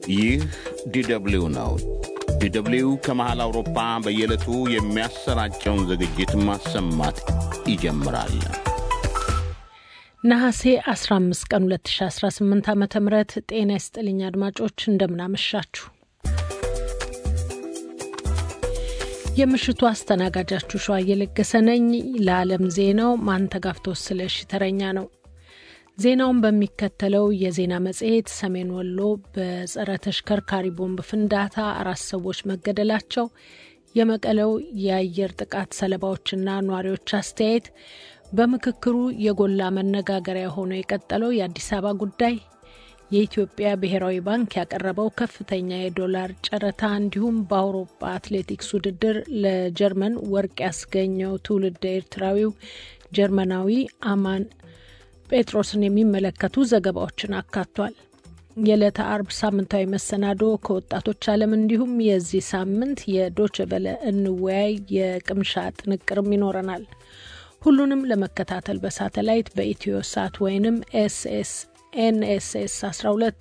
ይህ ዲደብሊው ነው። ዲደብሊው ከመሃል አውሮፓ በየዕለቱ የሚያሰራጨውን ዝግጅት ማሰማት ይጀምራል። ነሐሴ 15 ቀን 2018 ዓ ም ጤና ይስጥልኝ አድማጮች፣ እንደምናመሻችሁ። የምሽቱ አስተናጋጃችሁ ሸዋ እየለገሰ ነኝ። ለዓለም ዜናው ማንተጋፍቶ ስለሺ ተረኛ ነው። ዜናውን በሚከተለው የዜና መጽሔት ሰሜን ወሎ በጸረ ተሽከርካሪ ቦምብ ፍንዳታ አራት ሰዎች መገደላቸው፣ የመቀለው የአየር ጥቃት ሰለባዎችና ነዋሪዎች አስተያየት፣ በምክክሩ የጎላ መነጋገሪያ ሆኖ የቀጠለው የአዲስ አበባ ጉዳይ፣ የኢትዮጵያ ብሔራዊ ባንክ ያቀረበው ከፍተኛ የዶላር ጨረታ፣ እንዲሁም በአውሮፓ አትሌቲክስ ውድድር ለጀርመን ወርቅ ያስገኘው ትውልደ ኤርትራዊው ጀርመናዊ አማን ጴጥሮስን የሚመለከቱ ዘገባዎችን አካቷል። የዕለተ አርብ ሳምንታዊ መሰናዶ ከወጣቶች ዓለም እንዲሁም የዚህ ሳምንት የዶችቨለ እንወያይ የቅምሻ ጥንቅርም ይኖረናል። ሁሉንም ለመከታተል በሳተላይት በኢትዮ ሳት ወይንም ኤስኤስ ኤንኤስኤስ 12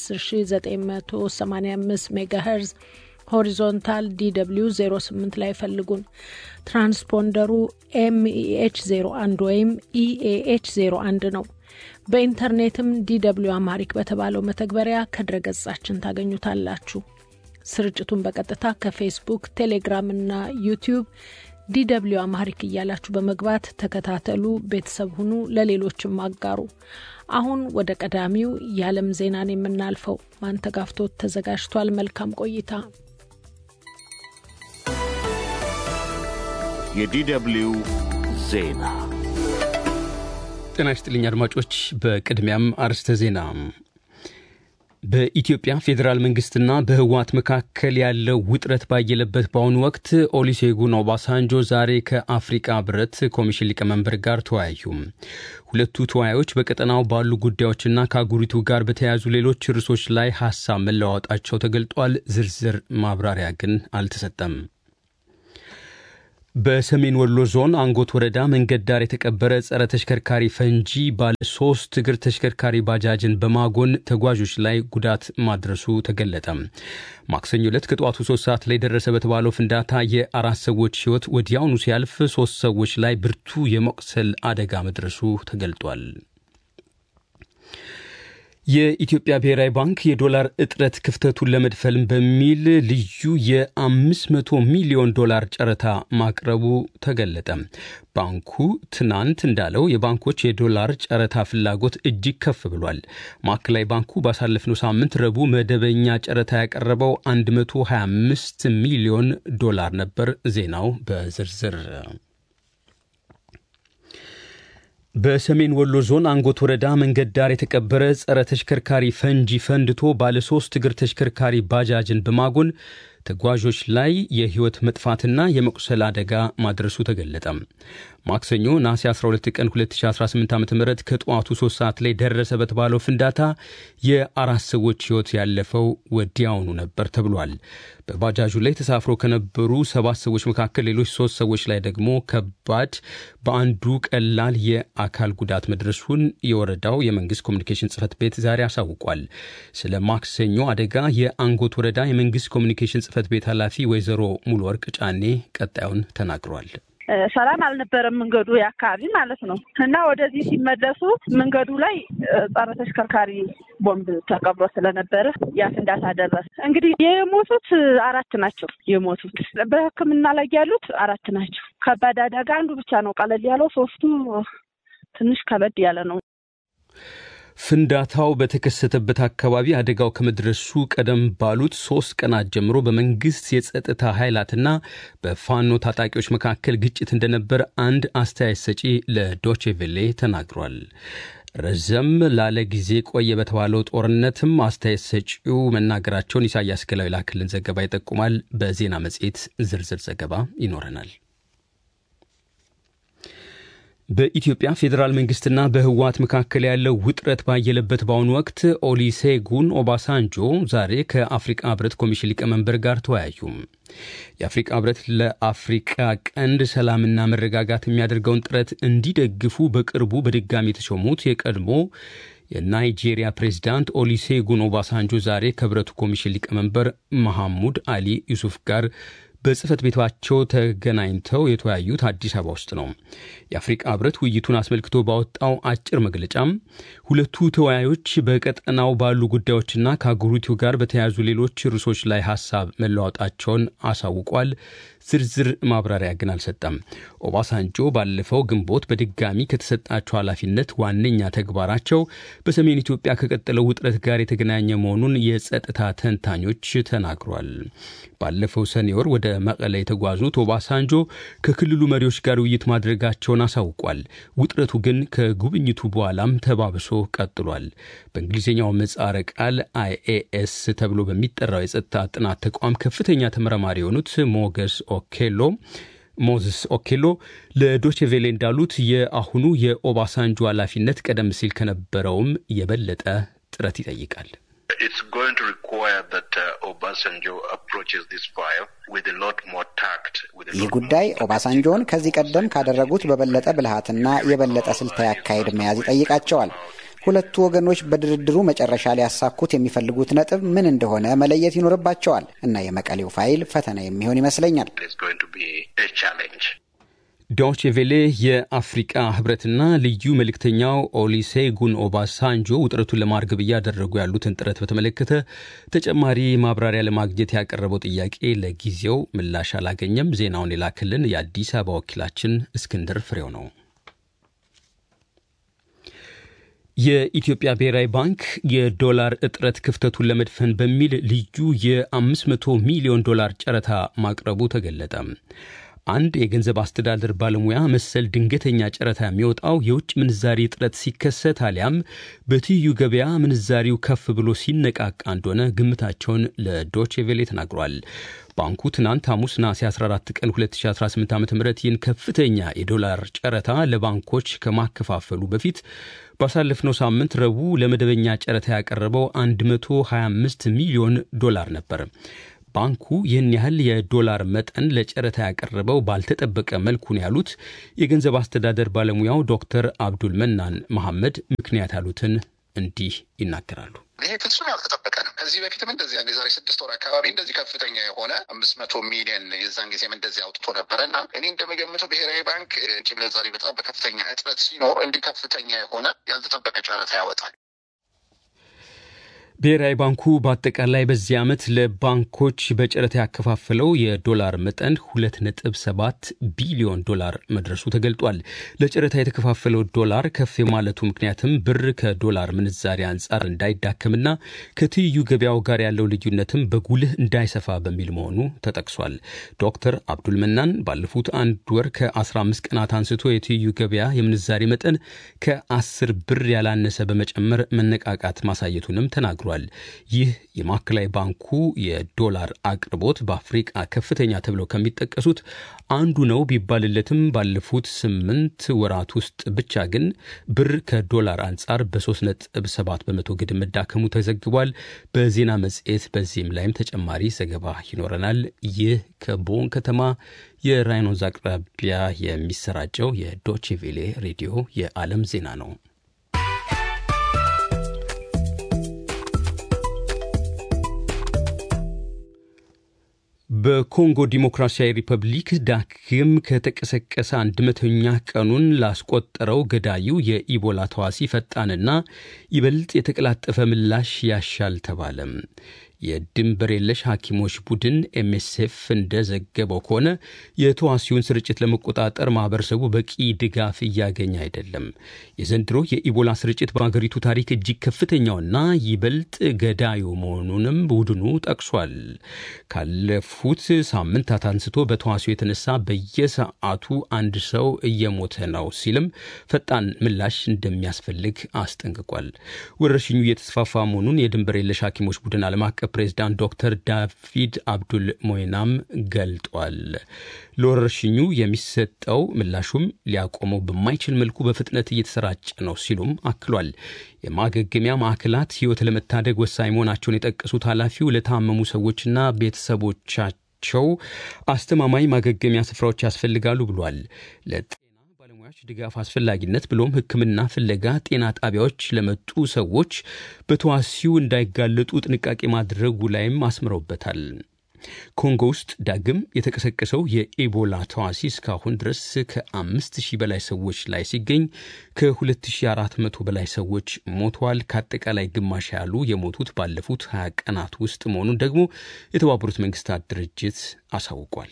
በ10985 ሜጋሄርዝ ሆሪዞንታል ዲw 08 ላይ ፈልጉን። ትራንስፖንደሩ ኤምኢኤች 01 ወይም ኢኤኤች 01 ነው። በኢንተርኔትም ዲw አማሪክ በተባለው መተግበሪያ ከድረገጻችን ታገኙታላችሁ። ስርጭቱን በቀጥታ ከፌስቡክ፣ ቴሌግራም እና ዩቲዩብ ዲw አማሪክ እያላችሁ በመግባት ተከታተሉ፣ ቤተሰብ ሁኑ፣ ለሌሎችም አጋሩ። አሁን ወደ ቀዳሚው የዓለም ዜናን የምናልፈው ማንተጋፍቶት ተዘጋጅቷል። መልካም ቆይታ። የዲደብሊው ዜና ጤና ይስጥልኝ አድማጮች። በቅድሚያም አርዕስተ ዜና። በኢትዮጵያ ፌዴራል መንግስትና በህወሓት መካከል ያለው ውጥረት ባየለበት በአሁኑ ወቅት ኦሉሴጉን ኦባሳንጆ ዛሬ ከአፍሪቃ ህብረት ኮሚሽን ሊቀመንበር ጋር ተወያዩ። ሁለቱ ተወያዮች በቀጠናው ባሉ ጉዳዮችና ከአህጉሪቱ ጋር በተያያዙ ሌሎች ርዕሶች ላይ ሀሳብ መለዋወጣቸው ተገልጧል። ዝርዝር ማብራሪያ ግን አልተሰጠም። በሰሜን ወሎ ዞን አንጎት ወረዳ መንገድ ዳር የተቀበረ ጸረ ተሽከርካሪ ፈንጂ ባለ ሶስት እግር ተሽከርካሪ ባጃጅን በማጎን ተጓዦች ላይ ጉዳት ማድረሱ ተገለጠ። ማክሰኞ ዕለት ከጠዋቱ ሶስት ሰዓት ላይ ደረሰ በተባለው ፍንዳታ የአራት ሰዎች ህይወት ወዲያውኑ ሲያልፍ ሶስት ሰዎች ላይ ብርቱ የመቁሰል አደጋ መድረሱ ተገልጧል። የኢትዮጵያ ብሔራዊ ባንክ የዶላር እጥረት ክፍተቱን ለመድፈል በሚል ልዩ የ500 ሚሊዮን ዶላር ጨረታ ማቅረቡ ተገለጠ። ባንኩ ትናንት እንዳለው የባንኮች የዶላር ጨረታ ፍላጎት እጅግ ከፍ ብሏል። ማዕከላዊ ባንኩ ባሳለፍነው ሳምንት ረቡዕ መደበኛ ጨረታ ያቀረበው 125 ሚሊዮን ዶላር ነበር። ዜናው በዝርዝር በሰሜን ወሎ ዞን አንጎት ወረዳ መንገድ ዳር የተቀበረ ጸረ ተሽከርካሪ ፈንጂ ፈንድቶ ባለ ሶስት እግር ተሽከርካሪ ባጃጅን በማጎን ተጓዦች ላይ የህይወት መጥፋትና የመቁሰል አደጋ ማድረሱ ተገለጠ። ማክሰኞ ነሐሴ 12 ቀን 2018 ዓ ም ከጠዋቱ 3 ሰዓት ላይ ደረሰ በተባለው ፍንዳታ የአራት ሰዎች ህይወት ያለፈው ወዲያውኑ ነበር ተብሏል። በባጃጁ ላይ ተሳፍሮ ከነበሩ ሰባት ሰዎች መካከል ሌሎች ሶስት ሰዎች ላይ ደግሞ ከባድ፣ በአንዱ ቀላል የአካል ጉዳት መድረሱን የወረዳው የመንግስት ኮሚኒኬሽን ጽህፈት ቤት ዛሬ አሳውቋል። ስለ ማክሰኞ አደጋ የአንጎት ወረዳ የመንግስት ኮሚኒኬሽን ጽህፈት ቤት ኃላፊ ወይዘሮ ሙሉ ወርቅ ጫኔ ቀጣዩን ተናግሯል። ሰላም አልነበረም መንገዱ የአካባቢ ማለት ነው። እና ወደዚህ ሲመለሱ መንገዱ ላይ ጸረ ተሽከርካሪ ቦምብ ተቀብሮ ስለነበረ ያ ፍንዳታ ደረሰ። እንግዲህ የሞቱት አራት ናቸው። የሞቱት በሕክምና ላይ ያሉት አራት ናቸው። ከባድ አደጋ አንዱ ብቻ ነው ቀለል ያለው፣ ሶስቱ ትንሽ ከበድ ያለ ነው። ፍንዳታው በተከሰተበት አካባቢ አደጋው ከመድረሱ ቀደም ባሉት ሶስት ቀናት ጀምሮ በመንግስት የጸጥታ ኃይላትና በፋኖ ታጣቂዎች መካከል ግጭት እንደነበር አንድ አስተያየት ሰጪ ለዶቼቬሌ ተናግሯል። ረዘም ላለ ጊዜ ቆየ በተባለው ጦርነትም አስተያየት ሰጪው መናገራቸውን ኢሳያስ ገላዊ ላክልን ዘገባ ይጠቁማል። በዜና መጽሔት ዝርዝር ዘገባ ይኖረናል። በኢትዮጵያ ፌዴራል መንግስትና በህወሓት መካከል ያለው ውጥረት ባየለበት በአሁኑ ወቅት ኦሊሴጉን ኦባሳንጆ ዛሬ ከአፍሪቃ ህብረት ኮሚሽን ሊቀመንበር ጋር ተወያዩ። የአፍሪቃ ህብረት ለአፍሪቃ ቀንድ ሰላምና መረጋጋት የሚያደርገውን ጥረት እንዲደግፉ በቅርቡ በድጋሚ የተሾሙት የቀድሞ የናይጄሪያ ፕሬዚዳንት ኦሊሴጉን ኦባሳንጆ ዛሬ ከህብረቱ ኮሚሽን ሊቀመንበር መሐሙድ አሊ ዩሱፍ ጋር በጽህፈት ቤታቸው ተገናኝተው የተወያዩት አዲስ አበባ ውስጥ ነው። የአፍሪቃ ህብረት ውይይቱን አስመልክቶ ባወጣው አጭር መግለጫም ሁለቱ ተወያዮች በቀጠናው ባሉ ጉዳዮችና ከአህጉሪቱ ጋር በተያያዙ ሌሎች ርዕሶች ላይ ሀሳብ መለዋወጣቸውን አሳውቋል። ዝርዝር ማብራሪያ ግን አልሰጠም። ኦባሳንጆ ባለፈው ግንቦት በድጋሚ ከተሰጣቸው ኃላፊነት ዋነኛ ተግባራቸው በሰሜን ኢትዮጵያ ከቀጠለው ውጥረት ጋር የተገናኘ መሆኑን የጸጥታ ተንታኞች ተናግሯል። ባለፈው ሰኔ ወር ወደ መቀለ የተጓዙት ኦባሳንጆ ከክልሉ መሪዎች ጋር ውይይት ማድረጋቸውን አሳውቋል። ውጥረቱ ግን ከጉብኝቱ በኋላም ተባብሶ ቀጥሏል። በእንግሊዝኛው ምህጻረ ቃል አይኤኤስ ተብሎ በሚጠራው የጸጥታ ጥናት ተቋም ከፍተኛ ተመራማሪ የሆኑት ሞገስ ኦኬሎ ሞዝስ ኦኬሎ ለዶቼቬሌ እንዳሉት የአሁኑ የኦባሳንጆ ኃላፊነት ቀደም ሲል ከነበረውም የበለጠ ጥረት ይጠይቃል። ይህ ጉዳይ ኦባሳንጆን ከዚህ ቀደም ካደረጉት በበለጠ ብልሃትና የበለጠ ስልታዊ አካሄድ መያዝ ይጠይቃቸዋል። ሁለቱ ወገኖች በድርድሩ መጨረሻ ሊያሳኩት የሚፈልጉት ነጥብ ምን እንደሆነ መለየት ይኖርባቸዋል እና የመቀሌው ፋይል ፈተና የሚሆን ይመስለኛል። ዶቼ ቬሌ የአፍሪቃ ህብረትና ልዩ መልእክተኛው ኦሊሴጉን ኦባሳንጆ ውጥረቱን ለማርገብ እያደረጉ ያሉትን ጥረት በተመለከተ ተጨማሪ ማብራሪያ ለማግኘት ያቀረበው ጥያቄ ለጊዜው ምላሽ አላገኘም። ዜናውን የላክልን የአዲስ አበባ ወኪላችን እስክንድር ፍሬው ነው። የኢትዮጵያ ብሔራዊ ባንክ የዶላር እጥረት ክፍተቱን ለመድፈን በሚል ልዩ የ500 ሚሊዮን ዶላር ጨረታ ማቅረቡ ተገለጠ። አንድ የገንዘብ አስተዳደር ባለሙያ መሰል ድንገተኛ ጨረታ የሚወጣው የውጭ ምንዛሪ እጥረት ሲከሰት አሊያም በትይዩ ገበያ ምንዛሪው ከፍ ብሎ ሲነቃቃ እንደሆነ ግምታቸውን ለዶቼቬሌ ተናግሯል። ባንኩ ትናንት ሐሙስ ነሐሴ 14 ቀን 2018 ዓ ም ይህን ከፍተኛ የዶላር ጨረታ ለባንኮች ከማከፋፈሉ በፊት ባሳለፍነው ሳምንት ረቡዕ ለመደበኛ ጨረታ ያቀረበው 125 ሚሊዮን ዶላር ነበር። ባንኩ ይህን ያህል የዶላር መጠን ለጨረታ ያቀረበው ባልተጠበቀ መልኩ ነው ያሉት የገንዘብ አስተዳደር ባለሙያው ዶክተር አብዱል መናን መሐመድ ምክንያት ያሉትን እንዲህ ይናገራሉ። ይሄ ፍጹም ያልተጠበቀ ነው። ከዚህ በፊትም እንደዚህ አንድ የዛሬ ስድስት ወር አካባቢ እንደዚህ ከፍተኛ የሆነ አምስት መቶ ሚሊዮን የዛን ጊዜም እንደዚህ አውጥቶ ነበረ እና እኔ እንደምገምተው ብሔራዊ ባንክ ውጭ ምንዛሪ በጣም በከፍተኛ እጥረት ሲኖር እንዲህ ከፍተኛ የሆነ ያልተጠበቀ ጨረታ ያወጣል። ብሔራዊ ባንኩ በአጠቃላይ በዚህ ዓመት ለባንኮች በጨረታ ያከፋፈለው የዶላር መጠን 2.7 ቢሊዮን ዶላር መድረሱ ተገልጧል። ለጨረታ የተከፋፈለው ዶላር ከፍ የማለቱ ምክንያትም ብር ከዶላር ምንዛሪ አንጻር እንዳይዳከምና ከትይዩ ገበያው ጋር ያለው ልዩነትም በጉልህ እንዳይሰፋ በሚል መሆኑ ተጠቅሷል። ዶክተር አብዱል መናን ባለፉት አንድ ወር ከ15 ቀናት አንስቶ የትይዩ ገበያ የምንዛሪ መጠን ከ10 ብር ያላነሰ በመጨመር መነቃቃት ማሳየቱንም ተናግሯል። ይህ የማዕከላዊ ባንኩ የዶላር አቅርቦት በአፍሪቃ ከፍተኛ ተብለው ከሚጠቀሱት አንዱ ነው ቢባልለትም ባለፉት ስምንት ወራት ውስጥ ብቻ ግን ብር ከዶላር አንጻር በ3.7 በመቶ ግድም መዳከሙ ተዘግቧል። በዜና መጽሔት በዚህም ላይም ተጨማሪ ዘገባ ይኖረናል። ይህ ከቦን ከተማ የራይን ወንዝ አቅራቢያ የሚሰራጨው የዶቼቬሌ ሬዲዮ የዓለም ዜና ነው። በኮንጎ ዲሞክራሲያዊ ሪፐብሊክ ዳግም ከተቀሰቀሰ አንድ መቶኛ ቀኑን ላስቆጠረው ገዳዩ የኢቦላ ተዋሲ ፈጣንና ይበልጥ የተቀላጠፈ ምላሽ ያሻል ተባለም። የድንበር የለሽ ሐኪሞች ቡድን ኤምኤስኤፍ እንደዘገበው ከሆነ የተዋሲውን ስርጭት ለመቆጣጠር ማህበረሰቡ በቂ ድጋፍ እያገኘ አይደለም። የዘንድሮ የኢቦላ ስርጭት በአገሪቱ ታሪክ እጅግ ከፍተኛውና ይበልጥ ገዳዩ መሆኑንም ቡድኑ ጠቅሷል። ካለፉት ሳምንታት አንስቶ በተዋሲው የተነሳ በየሰዓቱ አንድ ሰው እየሞተ ነው ሲልም ፈጣን ምላሽ እንደሚያስፈልግ አስጠንቅቋል። ወረርሽኙ እየተስፋፋ መሆኑን የድንበር የለሽ ሐኪሞች ቡድን ዓለም አቀፍ ፕሬዚዳንት ዶክተር ዳቪድ አብዱል ሞይናም ገልጧል። ለወረርሽኙ የሚሰጠው ምላሹም ሊያቆመው በማይችል መልኩ በፍጥነት እየተሰራጨ ነው ሲሉም አክሏል። የማገገሚያ ማዕከላት ሕይወት ለመታደግ ወሳኝ መሆናቸውን የጠቀሱት ኃላፊው ለታመሙ ሰዎችና ቤተሰቦቻቸው አስተማማኝ ማገገሚያ ስፍራዎች ያስፈልጋሉ ብሏል። ለጤና ባለሙያዎች ድጋፍ አስፈላጊነት ብሎም ሕክምና ፍለጋ ጤና ጣቢያዎች ለመጡ ሰዎች በተዋሲው እንዳይጋለጡ ጥንቃቄ ማድረጉ ላይም አስምረውበታል። ኮንጎ ውስጥ ዳግም የተቀሰቀሰው የኢቦላ ተዋሲ እስካሁን ድረስ ከአምስት ሺህ በላይ ሰዎች ላይ ሲገኝ ከ2400 በላይ ሰዎች ሞተዋል። ከአጠቃላይ ግማሽ ያሉ የሞቱት ባለፉት 20 ቀናት ውስጥ መሆኑን ደግሞ የተባበሩት መንግስታት ድርጅት አሳውቋል።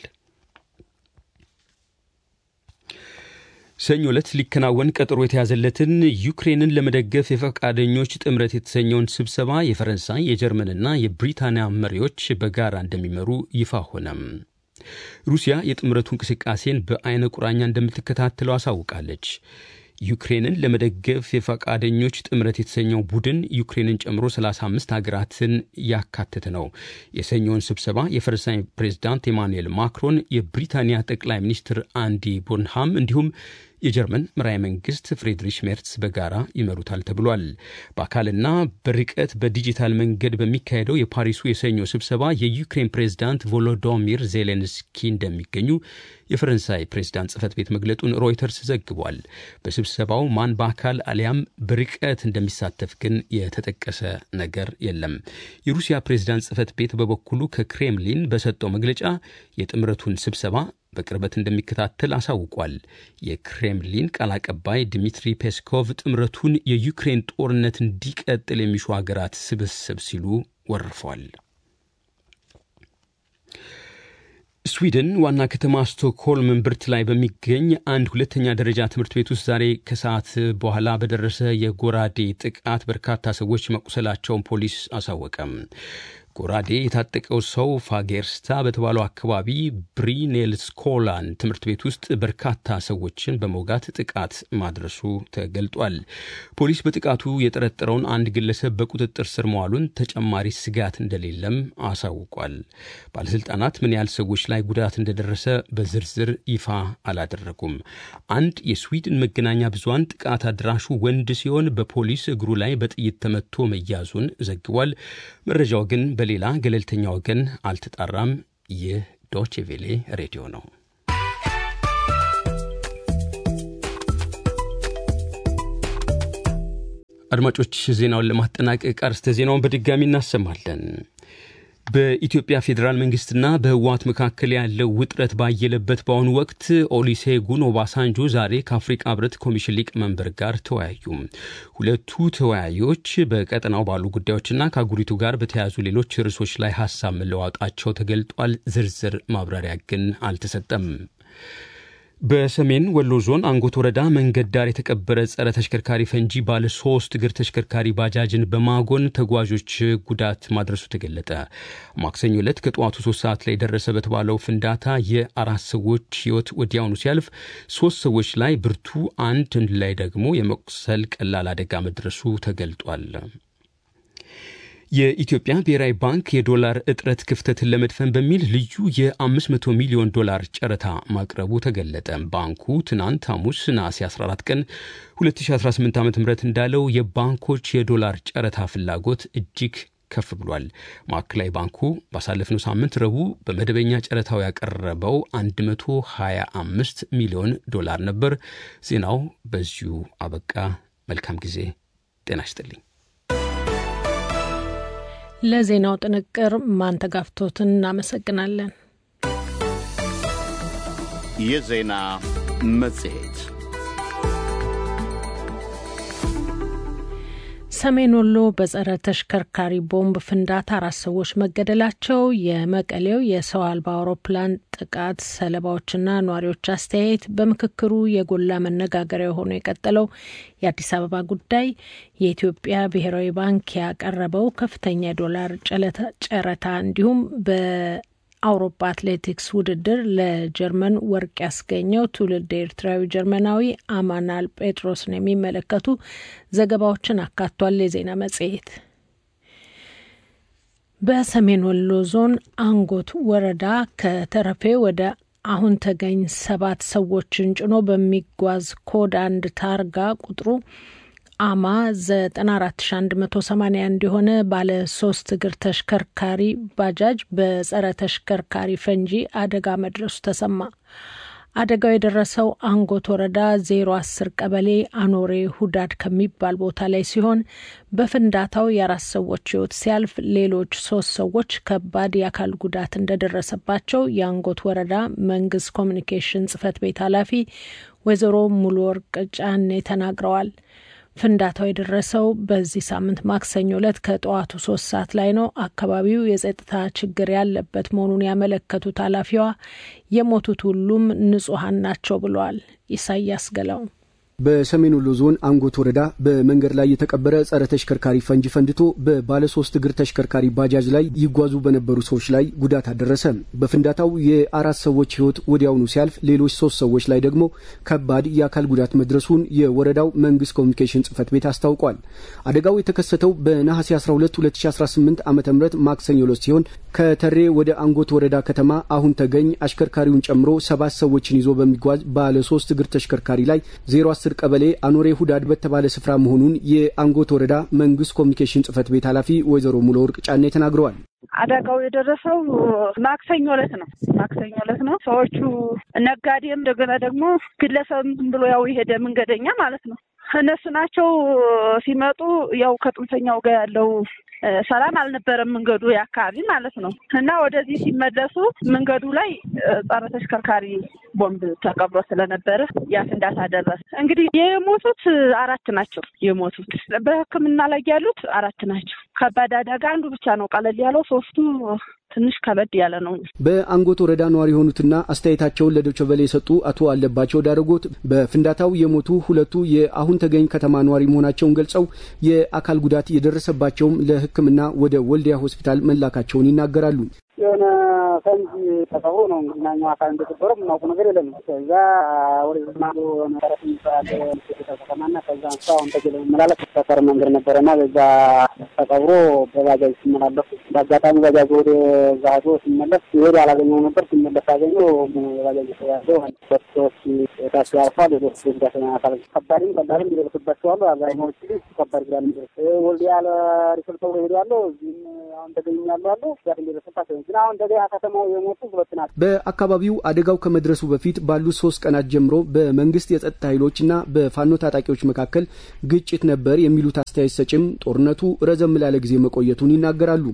ሰኞ ዕለት ሊከናወን ቀጠሮ የተያዘለትን ዩክሬንን ለመደገፍ የፈቃደኞች ጥምረት የተሰኘውን ስብሰባ የፈረንሳይ የጀርመንና የብሪታንያ መሪዎች በጋራ እንደሚመሩ ይፋ ሆነም። ሩሲያ የጥምረቱ እንቅስቃሴን በአይነ ቁራኛ እንደምትከታተለው አሳውቃለች። ዩክሬንን ለመደገፍ የፈቃደኞች ጥምረት የተሰኘው ቡድን ዩክሬንን ጨምሮ 35 ሀገራትን ያካተተ ነው። የሰኞውን ስብሰባ የፈረንሳይ ፕሬዝዳንት ኤማኑኤል ማክሮን፣ የብሪታንያ ጠቅላይ ሚኒስትር አንዲ ቦንሃም እንዲሁም የጀርመን መራሄ መንግስት ፍሬድሪሽ ሜርትስ በጋራ ይመሩታል ተብሏል። በአካልና በርቀት በዲጂታል መንገድ በሚካሄደው የፓሪሱ የሰኞ ስብሰባ የዩክሬን ፕሬዝዳንት ቮሎዶሚር ዜሌንስኪ እንደሚገኙ የፈረንሳይ ፕሬዝዳንት ጽህፈት ቤት መግለጡን ሮይተርስ ዘግቧል። በስብሰባው ማን በአካል አሊያም በርቀት እንደሚሳተፍ ግን የተጠቀሰ ነገር የለም። የሩሲያ ፕሬዝዳንት ጽህፈት ቤት በበኩሉ ከክሬምሊን በሰጠው መግለጫ የጥምረቱን ስብሰባ በቅርበት እንደሚከታተል አሳውቋል። የክሬምሊን ቃል አቀባይ ድሚትሪ ፔስኮቭ ጥምረቱን የዩክሬን ጦርነት እንዲቀጥል የሚሹ ሀገራት ስብስብ ሲሉ ወርፏል። ስዊድን ዋና ከተማ ስቶክሆልም እምብርት ላይ በሚገኝ አንድ ሁለተኛ ደረጃ ትምህርት ቤት ውስጥ ዛሬ ከሰዓት በኋላ በደረሰ የጎራዴ ጥቃት በርካታ ሰዎች መቁሰላቸውን ፖሊስ አሳወቀም። ጎራዴ የታጠቀው ሰው ፋጌርስታ በተባለው አካባቢ ብሪኔልስኮላን ትምህርት ቤት ውስጥ በርካታ ሰዎችን በመውጋት ጥቃት ማድረሱ ተገልጧል። ፖሊስ በጥቃቱ የጠረጠረውን አንድ ግለሰብ በቁጥጥር ስር መዋሉን፣ ተጨማሪ ስጋት እንደሌለም አሳውቋል። ባለስልጣናት ምን ያህል ሰዎች ላይ ጉዳት እንደደረሰ በዝርዝር ይፋ አላደረጉም። አንድ የስዊድን መገናኛ ብዙሃን ጥቃት አድራሹ ወንድ ሲሆን በፖሊስ እግሩ ላይ በጥይት ተመቶ መያዙን ዘግቧል። መረጃው ግን በሌላ ገለልተኛ ወገን አልተጣራም። ይህ ዶቼ ቬሌ ሬዲዮ ነው። አድማጮች፣ ዜናውን ለማጠናቀቅ አርስተ ዜናውን በድጋሚ እናሰማለን። በኢትዮጵያ ፌዴራል መንግስትና በህወሓት መካከል ያለው ውጥረት ባየለበት በአሁኑ ወቅት ኦሊሴጉን ኦባሳንጆ ዛሬ ከአፍሪቃ ህብረት ኮሚሽን ሊቀመንበር ጋር ተወያዩ። ሁለቱ ተወያዮች በቀጠናው ባሉ ጉዳዮችና ከአህጉሪቱ ጋር በተያያዙ ሌሎች ርዕሶች ላይ ሀሳብ መለዋወጣቸው ተገልጧል። ዝርዝር ማብራሪያ ግን አልተሰጠም። በሰሜን ወሎ ዞን አንጎት ወረዳ መንገድ ዳር የተቀበረ ጸረ ተሽከርካሪ ፈንጂ ባለ ሶስት እግር ተሽከርካሪ ባጃጅን በማጎን ተጓዦች ጉዳት ማድረሱ ተገለጠ። ማክሰኞ ዕለት ከጠዋቱ ሶስት ሰዓት ላይ ደረሰ በተባለው ፍንዳታ የአራት ሰዎች ህይወት ወዲያውኑ ሲያልፍ ሶስት ሰዎች ላይ ብርቱ፣ አንድ ላይ ደግሞ የመቁሰል ቀላል አደጋ መድረሱ ተገልጧል። የኢትዮጵያ ብሔራዊ ባንክ የዶላር እጥረት ክፍተትን ለመድፈን በሚል ልዩ የ500 ሚሊዮን ዶላር ጨረታ ማቅረቡ ተገለጠ። ባንኩ ትናንት ሐሙስ ነሐሴ 14 ቀን 2018 ዓ ም እንዳለው የባንኮች የዶላር ጨረታ ፍላጎት እጅግ ከፍ ብሏል። ማዕከላዊ ባንኩ ባሳለፍነው ሳምንት ረቡዕ በመደበኛ ጨረታው ያቀረበው 125 ሚሊዮን ዶላር ነበር። ዜናው በዚሁ አበቃ። መልካም ጊዜ። ጤና ይስጥልኝ። ለዜናው ጥንቅር ማንተጋፍቶትን እናመሰግናለን። የዜና መጽሔት ሰሜን ወሎ በጸረ ተሽከርካሪ ቦምብ ፍንዳታ አራት ሰዎች መገደላቸው፣ የመቀሌው የሰው አልባ አውሮፕላን ጥቃት ሰለባዎችና ነዋሪዎች አስተያየት፣ በምክክሩ የጎላ መነጋገሪያ ሆኖ የቀጠለው የአዲስ አበባ ጉዳይ፣ የኢትዮጵያ ብሔራዊ ባንክ ያቀረበው ከፍተኛ የዶላር ጨረታ እንዲሁም በ አውሮፓ አትሌቲክስ ውድድር ለጀርመን ወርቅ ያስገኘው ትውልድ ኤርትራዊ ጀርመናዊ አማናል ጴጥሮስን የሚመለከቱ ዘገባዎችን አካቷል። የዜና መጽሔት በሰሜን ወሎ ዞን አንጎት ወረዳ ከተረፌ ወደ አሁን ተገኝ ሰባት ሰዎችን ጭኖ በሚጓዝ ኮድ አንድ ታርጋ ቁጥሩ አማ 94181 የሆነ ባለ ሶስት እግር ተሽከርካሪ ባጃጅ በጸረ ተሽከርካሪ ፈንጂ አደጋ መድረሱ ተሰማ። አደጋው የደረሰው አንጎት ወረዳ ዜሮ አስር ቀበሌ አኖሬ ሁዳድ ከሚባል ቦታ ላይ ሲሆን በፍንዳታው የአራት ሰዎች ሕይወት ሲያልፍ ሌሎች ሶስት ሰዎች ከባድ የአካል ጉዳት እንደደረሰባቸው የአንጎት ወረዳ መንግስት ኮሚኒኬሽን ጽሕፈት ቤት ኃላፊ ወይዘሮ ሙሉ ወርቅ ጫኔ ተናግረዋል። ፍንዳታው የደረሰው በዚህ ሳምንት ማክሰኞ ዕለት ከጠዋቱ ሶስት ሰዓት ላይ ነው። አካባቢው የጸጥታ ችግር ያለበት መሆኑን ያመለከቱት ኃላፊዋ የሞቱት ሁሉም ንጹሐን ናቸው ብለዋል። ኢሳያስ ገላው በሰሜን ወሎ ዞን አንጎት ወረዳ በመንገድ ላይ የተቀበረ ጸረ ተሽከርካሪ ፈንጂ ፈንድቶ በባለ ሶስት እግር ተሽከርካሪ ባጃጅ ላይ ይጓዙ በነበሩ ሰዎች ላይ ጉዳት አደረሰ። በፍንዳታው የአራት ሰዎች ሕይወት ወዲያውኑ ሲያልፍ ሌሎች ሶስት ሰዎች ላይ ደግሞ ከባድ የአካል ጉዳት መድረሱን የወረዳው መንግስት ኮሚኒኬሽን ጽሕፈት ቤት አስታውቋል። አደጋው የተከሰተው በነሐሴ 12 2018 ዓ ም ማክሰኞ ዕለት ሲሆን ከተሬ ወደ አንጎት ወረዳ ከተማ አሁን ተገኝ አሽከርካሪውን ጨምሮ ሰባት ሰዎችን ይዞ በሚጓዝ ባለ ሶስት እግር ተሽከርካሪ ላይ ዜሮ አስር ቀበሌ አኖሬ ሁዳድ በተባለ ስፍራ መሆኑን የአንጎት ወረዳ መንግስት ኮሚኒኬሽን ጽሕፈት ቤት ኃላፊ ወይዘሮ ሙሉ ወርቅ ጫኔ ተናግረዋል። አደጋው የደረሰው ማክሰኞ ዕለት ነው። ማክሰኞ ዕለት ነው። ሰዎቹ ነጋዴም እንደገና ደግሞ ግለሰብ ብሎ ያው የሄደ መንገደኛ ማለት ነው። እነሱ ናቸው ሲመጡ ያው ከጥንፈኛው ጋር ያለው ሰላም አልነበረም መንገዱ የአካባቢ ማለት ነው። እና ወደዚህ ሲመለሱ መንገዱ ላይ ጸረ ተሽከርካሪ ቦምብ ተቀብሮ ስለነበረ ያ ፍንዳታ ደረሰ። እንግዲህ የሞቱት አራት ናቸው። የሞቱት በሕክምና ላይ ያሉት አራት ናቸው። ከባድ አደጋ አንዱ ብቻ ነው ቀለል ያለው፣ ሶስቱ ትንሽ ከበድ ያለ ነው። በአንጎት ወረዳ ነዋሪ የሆኑትና አስተያየታቸውን ለዶይቼ ቬለ የሰጡ አቶ አለባቸው ዳረጎት በፍንዳታው የሞቱ ሁለቱ የአሁን ተገኝ ከተማ ነዋሪ መሆናቸውን ገልጸው የአካል ጉዳት የደረሰባቸውም ለሕክምና ወደ ወልዲያ ሆስፒታል መላካቸውን ይናገራሉ። የሆነ ፈንጂ ተቀብሮ ነው እንግዲህ እኛ አካል እንደተበረ የምናውቁ ነገር የለም። ከዛ ወደ ዝማዶ መሰረት የሚባል ከተማና ከዛ እንስሳ አሁን ተገለ መላለስ ሰፈር መንገድ ነበረና በዛ ተቀብሮ በባጃጅ ሲመላለሱ በአጋጣሚ ባጃጅ ወደ ዛ ሄዶ ሲመለስ ይሄድ አላገኘው ነበር። ሲመለስ አገኘው ባጃጅ ተያዘው ሶስት ሰዎች ታቸው ያልፏል። ሌሎች ጉዳት አካል ከባድም ቀላልም ሊደርስባቸው አሉ። አብዛኛዎቹ ግን ከባድ ጉዳት ሚደርስ ወልዲያ ለሪፍል ተብሎ ሄዱ ያለው እዚህም አሁን ተገኛሉ አለ ጉዳት እንዲደርስባቸው ግን አሁን እንደገና ከተማው የሞቱ ሁለት ናቸው። በአካባቢው አደጋው ከመድረሱ በፊት ባሉት ሶስት ቀናት ጀምሮ በመንግስት የጸጥታ ኃይሎችና በፋኖ ታጣቂዎች መካከል ግጭት ነበር የሚሉት አስተያየት ሰጭም ጦርነቱ ረዘም ላለ ጊዜ መቆየቱን ይናገራሉ።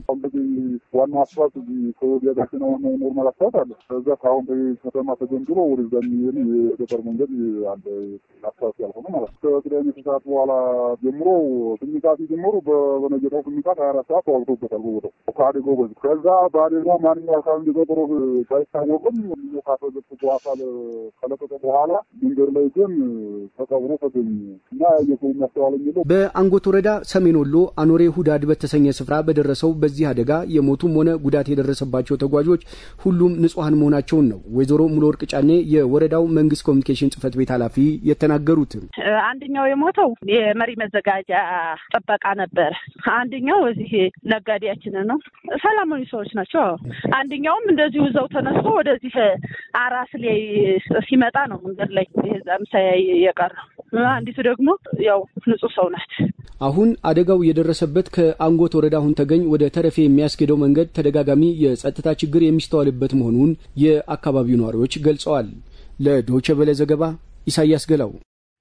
ዋናው አስፋልት ከወዲያ ጋር ሆነ ኖርማል አስፋልት አለ። ከዛ ከአሁን ከተማ ተገንጥሎ ወደዛ የሚሄድ የገጠር መንገድ አለ፣ አስፋልት ያልሆነ ማለት ነው። ከቅዳሜ ከሰዓት በኋላ ጀምሮ ስሚቃት ጀምሮ በነገታው ስሚቃት ሀያ አራት ሰዓት ተዋግቶበታል በቦታው ከአደጋው በዚህ ከዛ በአደጋው ማንኛው አካል እንደገጠሮ ባይታወቅም ካተገጥቶ አካል ከለቀቀ በኋላ መንገድ ላይ ግን ተቀብሮ ተገኘ እና የሰው የሚያስተዋለኝ የለው። በአንጎት ወረዳ ሰሜን ወሎ አኖሬ ሁዳድ በተሰኘ ስፍራ በደረሰው በዚህ አደጋ የሞቱም ሆነ ጉዳት የደረሰባቸው ተጓዦች ሁሉም ንጹሐን መሆናቸውን ነው ወይዘሮ ሙሉ ወርቅ ጫኔ የወረዳው መንግስት ኮሚኒኬሽን ጽሕፈት ቤት ኃላፊ የተናገሩት። አንደኛው የሞተው የመሪ መዘጋጃ ጥበቃ ነበረ። አንደኛው እዚህ ነጋዴያችን ነው። ሰላማዊ ሰዎች ናቸው። አንደኛውም እንደዚሁ እዛው ተነስቶ ወደዚህ አራስ ላይ ሲመጣ ነው መንገድ ላይ የዛም ሳያይ የቀረው። አንዲቱ ደግሞ ያው ንጹህ ሰው ናት። አሁን አደጋው የደረሰበት ከአንጎት ወረዳ አሁን ተገኝ ወደ ተረፌ የሚያስኬደው መንገድ ተደጋጋሚ የጸጥታ ችግር የሚስተዋልበት መሆኑን የአካባቢው ነዋሪዎች ገልጸዋል። ለዶይቼ ቬለ ዘገባ ኢሳያስ ገላው።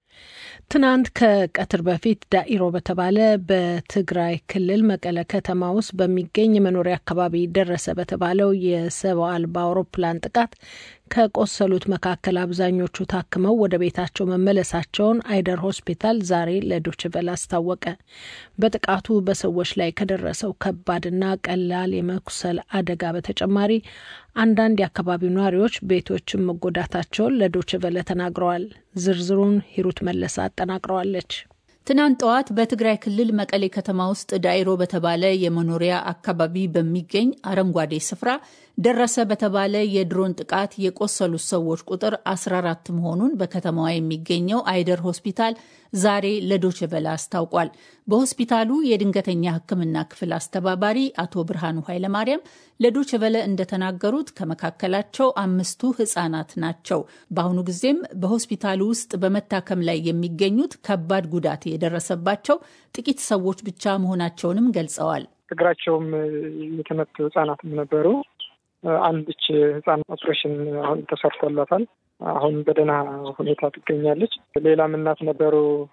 ትናንት ከቀትር በፊት ዳኢሮ በተባለ በትግራይ ክልል መቀለ ከተማ ውስጥ በሚገኝ የመኖሪያ አካባቢ ደረሰ በተባለው የሰው አልባ አውሮፕላን ጥቃት ከቆሰሉት መካከል አብዛኞቹ ታክመው ወደ ቤታቸው መመለሳቸውን አይደር ሆስፒታል ዛሬ ለዶችቨል አስታወቀ። በጥቃቱ በሰዎች ላይ ከደረሰው ከባድና ቀላል የመቁሰል አደጋ በተጨማሪ አንዳንድ የአካባቢው ነዋሪዎች ቤቶችን መጎዳታቸውን ለዶችቨለ ተናግረዋል። ዝርዝሩን ሂሩት መለሰ አጠናቅረዋለች። ትናንት ጠዋት በትግራይ ክልል መቀሌ ከተማ ውስጥ ዳይሮ በተባለ የመኖሪያ አካባቢ በሚገኝ አረንጓዴ ስፍራ ደረሰ በተባለ የድሮን ጥቃት የቆሰሉት ሰዎች ቁጥር 14 መሆኑን በከተማዋ የሚገኘው አይደር ሆስፒታል ዛሬ ለዶችቨለ አስታውቋል። በሆስፒታሉ የድንገተኛ ሕክምና ክፍል አስተባባሪ አቶ ብርሃኑ ኃይለማርያም ለዶችቨለ እንደተናገሩት ከመካከላቸው አምስቱ ህጻናት ናቸው። በአሁኑ ጊዜም በሆስፒታሉ ውስጥ በመታከም ላይ የሚገኙት ከባድ ጉዳት የደረሰባቸው ጥቂት ሰዎች ብቻ መሆናቸውንም ገልጸዋል። እግራቸውም የተመቱ ህጻናትም ነበሩ። አንድች ህፃን ኦፕሬሽን አሁን ተሰርቶላታል። አሁን በደህና ሁኔታ ትገኛለች። ሌላም እናት ነበሩ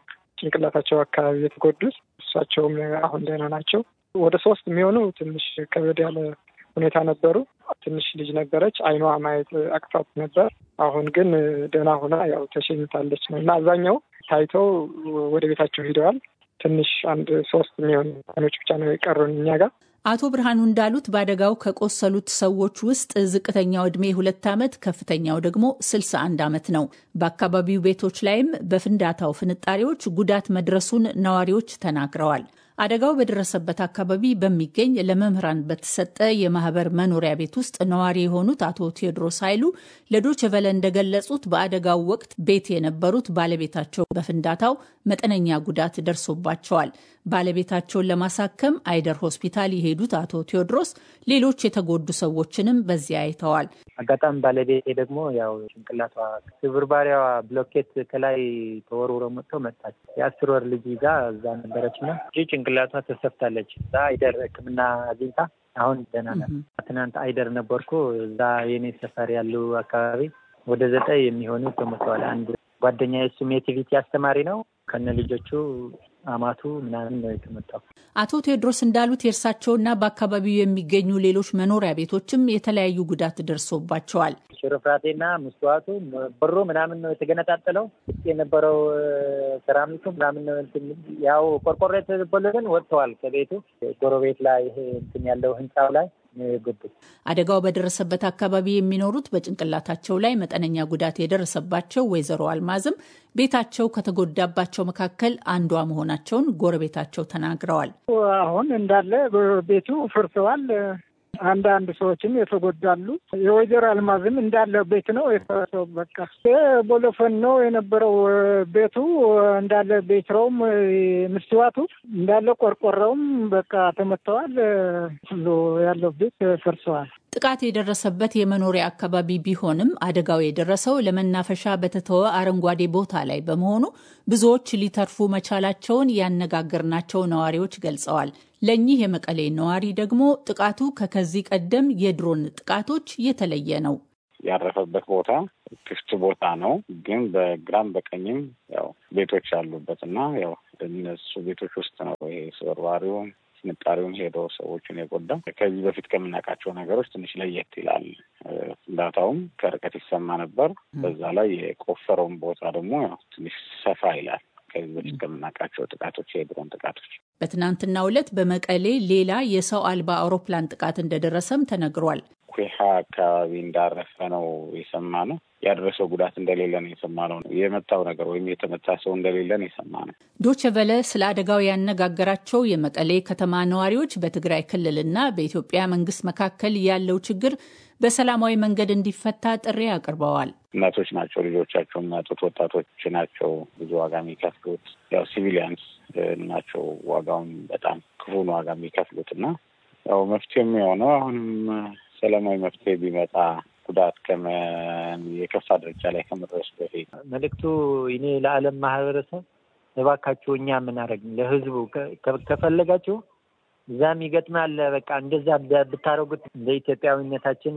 ጭንቅላታቸው አካባቢ የተጎዱት እሳቸውም አሁን ደህና ናቸው። ወደ ሶስት የሚሆኑ ትንሽ ከበድ ያለ ሁኔታ ነበሩ። ትንሽ ልጅ ነበረች፣ አይኗ ማየት አቅቷት ነበር። አሁን ግን ደህና ሆና ያው ተሸኝታለች ነው እና አብዛኛው ታይተው ወደ ቤታቸው ሂደዋል። ትንሽ አንድ ሶስት የሚሆኑ ኖች ብቻ ነው የቀሩን እኛ ጋር። አቶ ብርሃኑ እንዳሉት በአደጋው ከቆሰሉት ሰዎች ውስጥ ዝቅተኛው ዕድሜ ሁለት ዓመት ከፍተኛው ደግሞ ስልሳ አንድ ዓመት ነው። በአካባቢው ቤቶች ላይም በፍንዳታው ፍንጣሪዎች ጉዳት መድረሱን ነዋሪዎች ተናግረዋል። አደጋው በደረሰበት አካባቢ በሚገኝ ለመምህራን በተሰጠ የማህበር መኖሪያ ቤት ውስጥ ነዋሪ የሆኑት አቶ ቴዎድሮስ ኃይሉ ለዶይቼ ቬለ እንደገለጹት በአደጋው ወቅት ቤት የነበሩት ባለቤታቸው በፍንዳታው መጠነኛ ጉዳት ደርሶባቸዋል። ባለቤታቸውን ለማሳከም አይደር ሆስፒታል የሄዱት አቶ ቴዎድሮስ ሌሎች የተጎዱ ሰዎችንም በዚያ አይተዋል። አጋጣሚ ባለቤቴ ደግሞ ያው ጭንቅላቷ ስብርባሪያዋ ብሎኬት ከላይ ተወርውሮ መጥቶ መጣች። የአስር ወር ልጅ ይዛ እዛ ነበረች እና ጭንቅላቷ ተሰፍታለች። እዛ አይደር ሕክምና አግኝታ አሁን ደህና ናት። ትናንት አይደር ነበርኩ። እዛ የኔ ሰፈር ያሉ አካባቢ ወደ ዘጠኝ የሚሆኑ ተሞተዋል። አንድ ጓደኛ የሱም የቲቪቲ አስተማሪ ነው ከነ ልጆቹ አማቱ ምናምን ነው የተመታው። አቶ ቴዎድሮስ እንዳሉት የእርሳቸውና በአካባቢው የሚገኙ ሌሎች መኖሪያ ቤቶችም የተለያዩ ጉዳት ደርሶባቸዋል። ሽርፍራቴና መስተዋቱ በሮ ምናምን ነው የተገነጣጠለው። ውስጥ የነበረው ሰራሚቱ ምናምን ነው ያው ቆርቆሮ የተበሉ ግን ወጥተዋል ከቤቱ ጎረቤት ላይ ይሄ እንትን ያለው ህንፃው ላይ የገቡት። አደጋው በደረሰበት አካባቢ የሚኖሩት በጭንቅላታቸው ላይ መጠነኛ ጉዳት የደረሰባቸው ወይዘሮ አልማዝም ቤታቸው ከተጎዳባቸው መካከል አንዷ መሆናቸውን ጎረቤታቸው ተናግረዋል። አሁን እንዳለ ቤቱ ፈርሰዋል። አንዳንድ ሰዎችም የተጎዳሉ። የወይዘሮ አልማዝም እንዳለ ቤት ነው የፈረሰው። በቃ ቦሎፈን ነው የነበረው ቤቱ እንዳለ ቤትረውም ምስትዋቱ እንዳለ ቆርቆረውም በቃ ተመተዋል። ሁሉ ያለው ቤት ፈርሰዋል። ጥቃት የደረሰበት የመኖሪያ አካባቢ ቢሆንም አደጋው የደረሰው ለመናፈሻ በተተወ አረንጓዴ ቦታ ላይ በመሆኑ ብዙዎች ሊተርፉ መቻላቸውን ያነጋገርናቸው ነዋሪዎች ገልጸዋል። ለእኚህ የመቀሌ ነዋሪ ደግሞ ጥቃቱ ከከዚህ ቀደም የድሮን ጥቃቶች የተለየ ነው። ያረፈበት ቦታ ክፍት ቦታ ነው፣ ግን በግራም በቀኝም ያው ቤቶች ያሉበት እና ያው እነሱ ቤቶች ውስጥ ነው ይሄ ስበርባሪውን ፍንጣሪውን ሄዶ ሰዎችን የጎዳ ከዚህ በፊት ከምናውቃቸው ነገሮች ትንሽ ለየት ይላል። ፍንዳታውም ከርቀት ይሰማ ነበር። በዛ ላይ የቆፈረውን ቦታ ደግሞ ያው ትንሽ ሰፋ ይላል ከዚህ በፊት ከምናውቃቸው ጥቃቶች የድሮን ጥቃቶች። በትናንትናው ዕለት በመቀሌ ሌላ የሰው አልባ አውሮፕላን ጥቃት እንደደረሰም ተነግሯል። ኩሃ አካባቢ እንዳረፈ ነው የሰማ ነው። ያደረሰው ጉዳት እንደሌለ ነው የሰማ ነው። የመታው ነገር ወይም የተመታ ሰው እንደሌለ ነው የሰማ ነው። ዶቼ ቬለ ስለ አደጋው ያነጋገራቸው የመቀሌ ከተማ ነዋሪዎች በትግራይ ክልልና በኢትዮጵያ መንግስት መካከል ያለው ችግር በሰላማዊ መንገድ እንዲፈታ ጥሪ አቅርበዋል። እናቶች ናቸው ልጆቻቸው የሚያጡት፣ ወጣቶች ናቸው ብዙ ዋጋ የሚከፍሉት። ያው ሲቪሊያንስ ናቸው ዋጋውን በጣም ክፉን ዋጋ የሚከፍሉት እና ያው መፍትሄ የሚሆነው አሁንም ሰላማዊ መፍትሄ ቢመጣ ጉዳት የከፋ ደረጃ ላይ ከመድረሱ በፊት መልእክቱ እኔ ለዓለም ማህበረሰብ እባካችሁ እኛ የምናደርግ ለህዝቡ ከፈለጋችሁ እዛም ይገጥማል። በቃ እንደዛ ብታደርጉት ለኢትዮጵያዊነታችን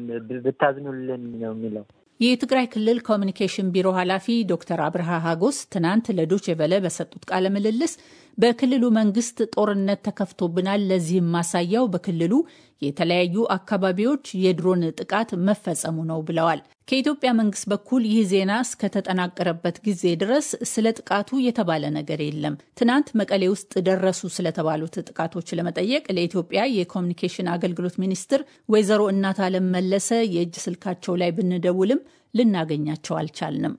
ብታዝኑልን ነው የሚለው። የትግራይ ክልል ኮሚኒኬሽን ቢሮ ኃላፊ ዶክተር አብርሃ ሀጎስ ትናንት ለዶቼ ቬለ በሰጡት ቃለ ምልልስ በክልሉ መንግስት ጦርነት ተከፍቶብናል፣ ለዚህም ማሳያው በክልሉ የተለያዩ አካባቢዎች የድሮን ጥቃት መፈጸሙ ነው ብለዋል። ከኢትዮጵያ መንግስት በኩል ይህ ዜና እስከተጠናቀረበት ጊዜ ድረስ ስለ ጥቃቱ የተባለ ነገር የለም። ትናንት መቀሌ ውስጥ ደረሱ ስለተባሉት ጥቃቶች ለመጠየቅ ለኢትዮጵያ የኮሚኒኬሽን አገልግሎት ሚኒስትር ወይዘሮ እናት አለም መለሰ የእጅ ስልካቸው ላይ ብንደውልም ልናገኛቸው አልቻልንም።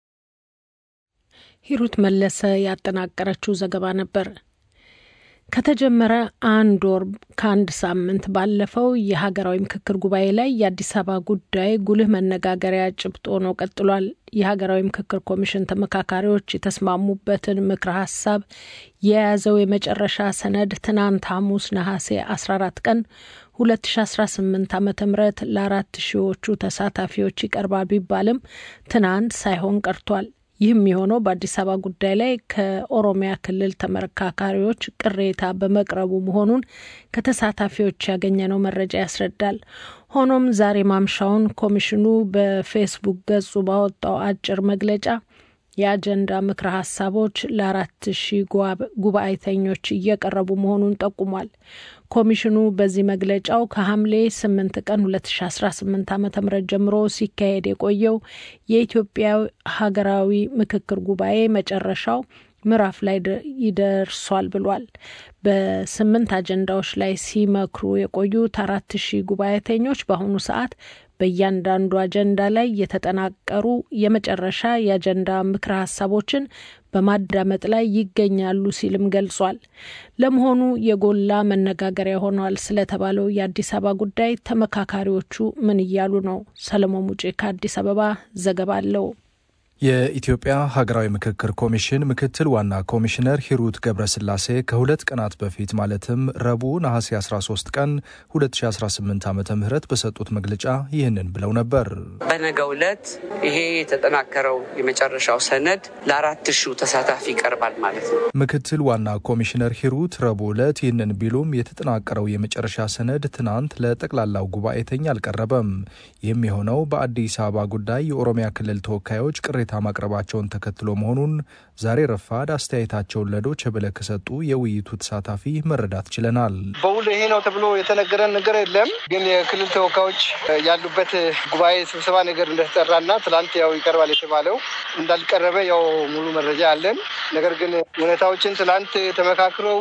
ሂሩት መለሰ ያጠናቀረችው ዘገባ ነበር። ከተጀመረ አንድ ወር ከአንድ ሳምንት ባለፈው የሀገራዊ ምክክር ጉባኤ ላይ የአዲስ አበባ ጉዳይ ጉልህ መነጋገሪያ ጭብጥ ሆኖ ቀጥሏል። የሀገራዊ ምክክር ኮሚሽን ተመካካሪዎች የተስማሙበትን ምክረ ሀሳብ የያዘው የመጨረሻ ሰነድ ትናንት ሐሙስ ነሐሴ 14 ቀን 2018 ዓ ም ለአራት ሺዎቹ ተሳታፊዎች ይቀርባል ቢባልም ትናንት ሳይሆን ቀርቷል። ይህም የሆነው በአዲስ አበባ ጉዳይ ላይ ከኦሮሚያ ክልል ተመካካሪዎች ቅሬታ በመቅረቡ መሆኑን ከተሳታፊዎች ያገኘነው መረጃ ያስረዳል። ሆኖም ዛሬ ማምሻውን ኮሚሽኑ በፌስቡክ ገጹ ባወጣው አጭር መግለጫ የአጀንዳ ምክረ ሀሳቦች ለአራት ሺህ ጉባኤተኞች እየቀረቡ መሆኑን ጠቁሟል። ኮሚሽኑ በዚህ መግለጫው ከሐምሌ ስምንት ቀን ሁለት ሺ አስራ ስምንት ዓመተ ምህረት ጀምሮ ሲካሄድ የቆየው የኢትዮጵያ ሀገራዊ ምክክር ጉባኤ መጨረሻው ምዕራፍ ላይ ይደርሷል ብሏል። በስምንት አጀንዳዎች ላይ ሲመክሩ የቆዩት አራት ሺህ ጉባኤተኞች በአሁኑ ሰዓት በእያንዳንዱ አጀንዳ ላይ የተጠናቀሩ የመጨረሻ የአጀንዳ ምክረ ሀሳቦችን በማዳመጥ ላይ ይገኛሉ ሲልም ገልጿል። ለመሆኑ የጎላ መነጋገሪያ ሆኗል ስለተባለው የአዲስ አበባ ጉዳይ ተመካካሪዎቹ ምን እያሉ ነው? ሰለሞን ሙጬ ከአዲስ አበባ ዘገባ አለው። የኢትዮጵያ ሀገራዊ ምክክር ኮሚሽን ምክትል ዋና ኮሚሽነር ሂሩት ገብረስላሴ ከሁለት ቀናት በፊት ማለትም ረቡዕ ነሐሴ 13 ቀን 2018 ዓ ም በሰጡት መግለጫ ይህንን ብለው ነበር። በነገው ዕለት ይሄ የተጠናከረው የመጨረሻው ሰነድ ለአራት ሺው ተሳታፊ ይቀርባል ማለት ነው። ምክትል ዋና ኮሚሽነር ሂሩት ረቡዕ ዕለት ይህንን ቢሉም የተጠናቀረው የመጨረሻ ሰነድ ትናንት ለጠቅላላው ጉባኤተኛ አልቀረበም። ይህም የሆነው በአዲስ አበባ ጉዳይ የኦሮሚያ ክልል ተወካዮች ቅሬታ ቅሬታ ማቅረባቸውን ተከትሎ መሆኑን ዛሬ ረፋድ አስተያየታቸውን ለዶይቼ ቬለ ከሰጡ የውይይቱ ተሳታፊ መረዳት ችለናል። በውል ይሄ ነው ተብሎ የተነገረን ነገር የለም። ግን የክልል ተወካዮች ያሉበት ጉባኤ ስብሰባ ነገር እንደተጠራና ትላንት ያው ይቀርባል የተባለው እንዳልቀረበ ያው ሙሉ መረጃ አለን። ነገር ግን ሁኔታዎችን ትላንት ተመካክረው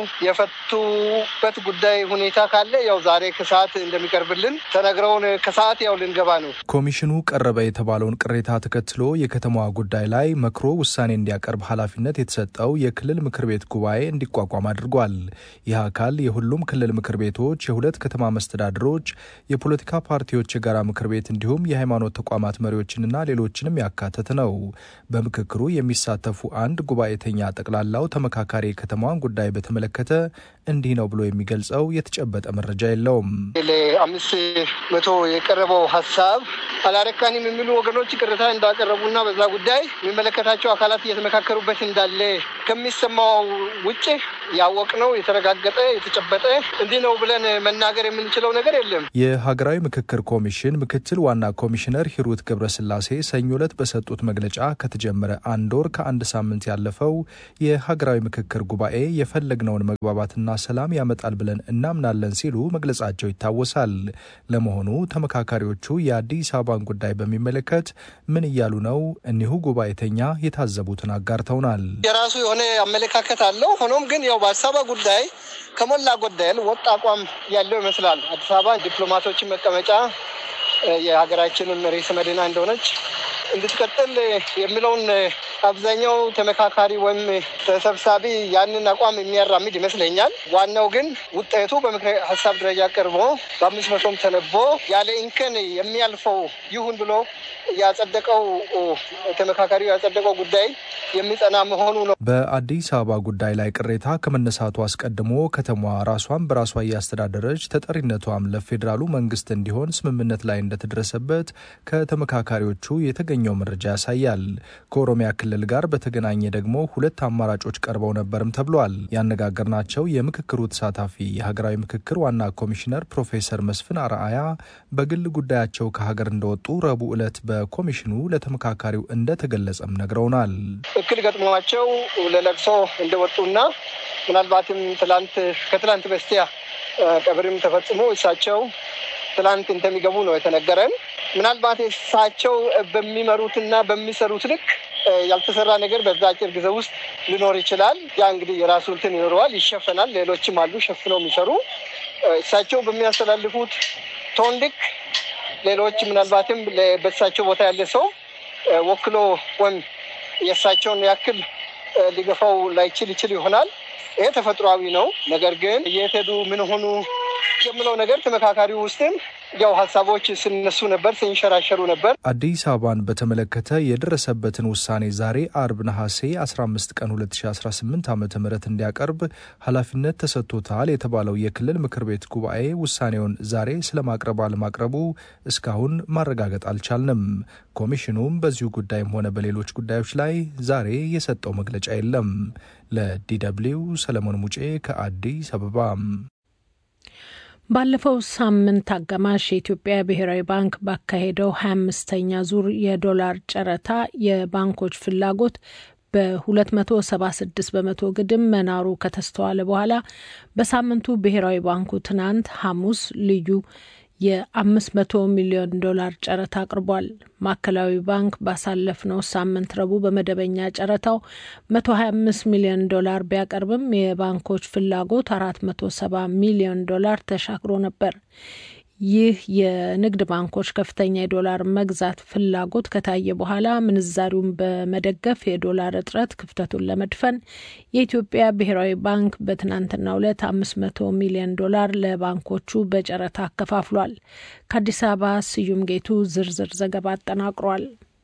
የፈቱበት ጉዳይ ሁኔታ ካለ ያው ዛሬ ከሰዓት እንደሚቀርብልን ተነግረውን ከሰዓት ያው ልንገባ ነው። ኮሚሽኑ ቀረበ የተባለውን ቅሬታ ተከትሎ የከተማዋ ጉዳይ ላይ መክሮ ውሳኔ እንዲያቀርብ ኃላፊነት የተሰጠው የክልል ምክር ቤት ጉባኤ እንዲቋቋም አድርጓል። ይህ አካል የሁሉም ክልል ምክር ቤቶች፣ የሁለት ከተማ መስተዳድሮች፣ የፖለቲካ ፓርቲዎች የጋራ ምክር ቤት እንዲሁም የሃይማኖት ተቋማት መሪዎችንና ሌሎችንም ያካተተ ነው። በምክክሩ የሚሳተፉ አንድ ጉባኤተኛ ጠቅላላው ተመካካሪ የከተማዋን ጉዳይ በተመለከተ እንዲህ ነው ብሎ የሚገልጸው የተጨበጠ መረጃ የለውም። ለአምስት መቶ የቀረበው ሀሳብ አላረካንም የሚሉ ወገኖች ቅሬታ እንዳቀረቡና በዛ ጉዳይ የሚመለከታቸው አካላት እየተመካከሩበት እንዳለ ከሚሰማው ውጭ ያወቅነው የተረጋገጠ የተጨበጠ እንዲህ ነው ብለን መናገር የምንችለው ነገር የለም። የሀገራዊ ምክክር ኮሚሽን ምክትል ዋና ኮሚሽነር ሂሩት ገብረስላሴ ሰኞ ዕለት በሰጡት መግለጫ ከተጀመረ አንድ ወር ከአንድ ሳምንት ያለፈው የሀገራዊ ምክክር ጉባኤ የፈለግነውን መግባባትና ሰላም ያመጣል ብለን እናምናለን ሲሉ መግለጻቸው ይታወሳል። ለመሆኑ ተመካካሪዎቹ የአዲስ አበባን ጉዳይ በሚመለከት ምን እያሉ ነው? እኒሁ ጉባኤተኛ የታዘቡትን አጋርተውናል። የራሱ የሆነ አመለካከት አለው። ሆኖም ግን ያው በአዲስ አበባ ጉዳይ ከሞላ ጎደል ወጥ አቋም ያለው ይመስላል። አዲስ አበባ ዲፕሎማቶችን መቀመጫ የሀገራችንን ርዕሰ መዲና እንደሆነች እንድትቀጥል የሚለውን አብዛኛው ተመካካሪ ወይም ተሰብሳቢ ያንን አቋም የሚያራምድ ይመስለኛል። ዋናው ግን ውጤቱ በምክረ ሀሳብ ደረጃ ቀርቦ በአምስት መቶም ተነቦ ያለ እንከን የሚያልፈው ይሁን ብሎ ያጸደቀው ተመካካሪው ያጸደቀው ጉዳይ የሚጸና መሆኑ ነው። በአዲስ አበባ ጉዳይ ላይ ቅሬታ ከመነሳቱ አስቀድሞ ከተማዋ ራሷን በራሷ እያስተዳደረች ተጠሪነቷም ለፌዴራሉ መንግስት እንዲሆን ስምምነት ላይ እንደተደረሰበት ከተመካካሪዎቹ የተገኘው መረጃ ያሳያል። ከኦሮሚያ ክልል ጋር በተገናኘ ደግሞ ሁለት አማራጮች ቀርበው ነበርም ተብሏል። ያነጋገርናቸው የምክክሩ ተሳታፊ የሀገራዊ ምክክር ዋና ኮሚሽነር ፕሮፌሰር መስፍን አርአያ በግል ጉዳያቸው ከሀገር እንደወጡ ረቡዕ ዕለት በኮሚሽኑ ለተመካካሪው እንደተገለጸም ነግረውናል። እክል ገጥሟቸው ለለቅሶ እንደወጡና ምናልባትም ትላንት ከትላንት በስቲያ ቀብርም ተፈጽሞ እሳቸው ትላንት እንደሚገቡ ነው የተነገረን። ምናልባት እሳቸው በሚመሩትና በሚሰሩት ልክ ያልተሰራ ነገር በዛ አጭር ጊዜ ውስጥ ሊኖር ይችላል። ያ እንግዲህ የራሱ እንትን ይኖረዋል፣ ይሸፈናል። ሌሎችም አሉ ሸፍነው የሚሰሩ እሳቸው በሚያስተላልፉት ቶን ልክ ሌሎች ምናልባትም በእሳቸው ቦታ ያለ ሰው ወክሎ ወይም የእሳቸውን ያክል ሊገፋው ላይችል ይችል ይሆናል። ይሄ ተፈጥሯዊ ነው። ነገር ግን የት ሄዱ ምን ሆኑ የምለው ነገር ተመካካሪው ውስጥም ያው ሀሳቦች ሲነሱ ነበር፣ ሲንሸራሸሩ ነበር። አዲስ አበባን በተመለከተ የደረሰበትን ውሳኔ ዛሬ አርብ ነሐሴ 15 ቀን 2018 ዓ ም እንዲያቀርብ ኃላፊነት ተሰጥቶታል የተባለው የክልል ምክር ቤት ጉባኤ ውሳኔውን ዛሬ ስለማቅረብ አለማቅረቡ እስካሁን ማረጋገጥ አልቻልንም። ኮሚሽኑም በዚሁ ጉዳይም ሆነ በሌሎች ጉዳዮች ላይ ዛሬ የሰጠው መግለጫ የለም። ለዲደብሊው ሰለሞን ሙጬ ከአዲስ አበባ። ባለፈው ሳምንት አጋማሽ የኢትዮጵያ ብሔራዊ ባንክ ባካሄደው ሀያ አምስተኛ ዙር የዶላር ጨረታ የባንኮች ፍላጎት በ276 በመቶ ግድም መናሩ ከተስተዋለ በኋላ በሳምንቱ ብሔራዊ ባንኩ ትናንት ሐሙስ ልዩ የ500 ሚሊዮን ዶላር ጨረታ አቅርቧል። ማዕከላዊ ባንክ ባሳለፍነው ሳምንት ረቡዕ በመደበኛ ጨረታው 125 ሚሊዮን ዶላር ቢያቀርብም የባንኮች ፍላጎት 470 ሚሊዮን ዶላር ተሻግሮ ነበር። ይህ የንግድ ባንኮች ከፍተኛ የዶላር መግዛት ፍላጎት ከታየ በኋላ ምንዛሪውን በመደገፍ የዶላር እጥረት ክፍተቱን ለመድፈን የኢትዮጵያ ብሔራዊ ባንክ በትናንትናው ዕለት አምስት መቶ ሚሊዮን ዶላር ለባንኮቹ በጨረታ አከፋፍሏል። ከአዲስ አበባ ስዩም ጌቱ ዝርዝር ዘገባ አጠናቅሯል።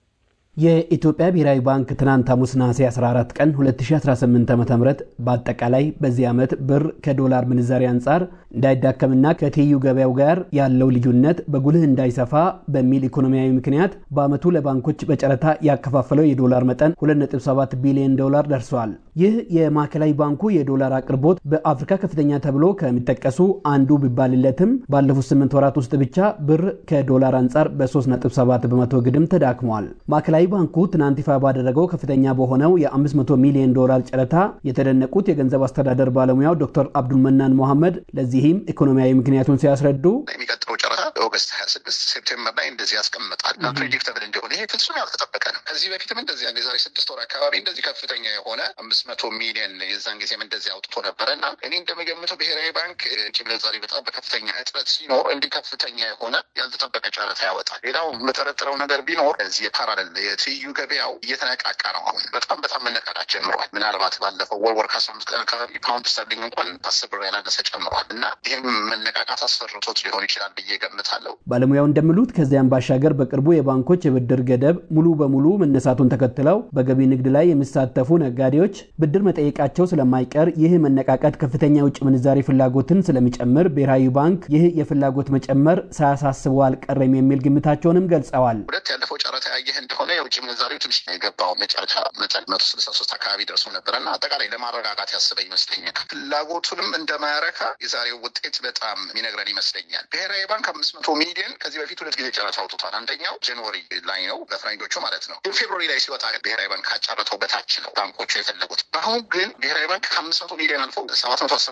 የኢትዮጵያ ብሔራዊ ባንክ ትናንት ሐሙስ ነሐሴ 14 ቀን 2018 ዓ ም በአጠቃላይ በዚህ ዓመት ብር ከዶላር ምንዛሪ አንጻር እንዳይዳከምና ከትይዩ ገበያው ጋር ያለው ልዩነት በጉልህ እንዳይሰፋ በሚል ኢኮኖሚያዊ ምክንያት በዓመቱ ለባንኮች በጨረታ ያከፋፈለው የዶላር መጠን 2.7 ቢሊዮን ዶላር ደርሷል። ይህ የማዕከላዊ ባንኩ የዶላር አቅርቦት በአፍሪካ ከፍተኛ ተብሎ ከሚጠቀሱ አንዱ ቢባልለትም ባለፉት 8 ወራት ውስጥ ብቻ ብር ከዶላር አንጻር በ3.7 በመቶ ግድም ተዳክሟል። ማዕከላዊ ባንኩ ትናንት ይፋ ባደረገው ከፍተኛ በሆነው የ500 ሚሊዮን ዶላር ጨረታ የተደነቁት የገንዘብ አስተዳደር ባለሙያው ዶክተር አብዱልመናን ሞሐመድ ለዚህም ኢኮኖሚያዊ ምክንያቱን ሲያስረዱ የሚቀጥለው ጨረታ ኦገስት ሀያ ስድስት ሴፕቴምበር ላይ እንደዚህ ያስቀምጣል እና ፕሬዲክተብል እንዲሆን ይሄ ፍጹም ያልተጠበቀ ነው። ከዚህ በፊትም እንደዚህ አንድ የዛሬ ስድስት ወር አካባቢ እንደዚህ ከፍተኛ የሆነ አምስት መቶ ሚሊዮን የዛን ጊዜም እንደዚህ አውጥቶ ነበረ እና እኔ እንደሚገምተው ብሔራዊ ባንክ ውጭ ምንዛሪ በጣም በከፍተኛ እጥረት ሲኖር እንዲህ ከፍተኛ የሆነ ያልተጠበቀ ጨረታ ያወጣል። ሌላው የምጠረጥረው ነገር ቢኖር እዚህ የፓራለል የትይዩ ገበያው እየተነቃቃ ነው። አሁን በጣም በጣም መነቃቃት ጀምሯል። ምናልባት ባለፈው ወር ወር ከአስራ አምስት ቀን አካባቢ ፓውንድ ስተርሊንግ እንኳን አስር ብር ያላነሰ ጨምሯል እና ይህም መነቃቃት አስፈርቶት ሊሆን ይችላል ብዬ ገምታለሁ። ባለሙያው እንደሚሉት ከዚያም ባሻገር በቅርቡ የባንኮች የብድር ገደብ ሙሉ በሙሉ መነሳቱን ተከትለው በገቢ ንግድ ላይ የሚሳተፉ ነጋዴዎች ብድር መጠየቃቸው ስለማይቀር ይህ መነቃቃት ከፍተኛ የውጭ ምንዛሬ ፍላጎትን ስለሚጨምር ብሔራዊ ባንክ ይህ የፍላጎት መጨመር ሳያሳስበው አልቀረም የሚል ግምታቸውንም ገልጸዋል። ሁለት ያለፈው ጨረታ ያየህ እንደሆነ የውጭ ምንዛሬው ትንሽ የገባው መጨረሻ መጠን መቶ ስልሳ ሶስት አካባቢ ደርሶ ነበረ እና አጠቃላይ ለማረጋጋት ያስበ ይመስለኛል። ፍላጎቱንም እንደማያረካ የዛሬው ውጤት በጣም የሚነግረን ይመስለኛል። ብሔራዊ ባንክ አምስት መቶ ሚሊዮን ከዚህ በፊት ሁለት ጊዜ ጨረታ አውጥቷል። አንደኛው ጃንዋሪ ላይ ነው በፈረንጆቹ ማለት ነው። ግን ፌብሩዋሪ ላይ ሲወጣ ብሔራዊ ባንክ ካጨረተው በታች ነው ባንኮቹ የፈለጉት። አሁን ግን ብሔራዊ ባንክ ከአምስት መቶ ሚሊዮን አልፎ ሰባት መቶ